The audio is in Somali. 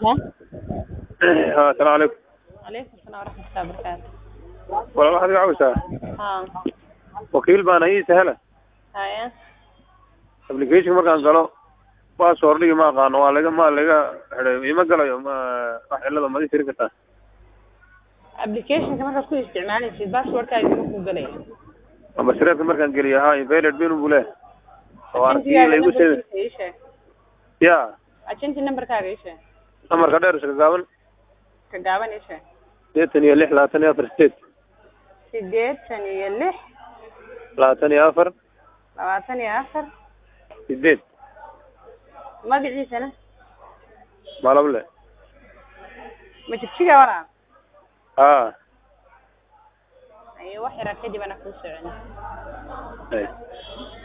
ها السلام عليكم عليكم السلام ورحمة الله وبركاته walaal waxaad iga caawisaa ها wakiil baana ii sahla haya application markaan galo passwordigi ma aqaano waa laga ma laga xidhay ima galayo ma wax cilada ma ii tiri kartaa applicationka markaad ku isticmaalaysid passwordkaaga ma ku galaya amba sireedka markaan geliyo ha invalid bin buu leeyahay oo arkii laygu sheegay ii sheeg ya agenti numberkaaga ii sheeg namarka dheer iska gaaban ka gaaban ii sheeg sideetan iyo lix labaatan iyo afar sideed sideetan iyo lix labaatan iyo afar labaatan iyo afar sideed magaciisana malable ma jigjiga walaa ha ayo wax yaraa kadib ana kuu socon Ay.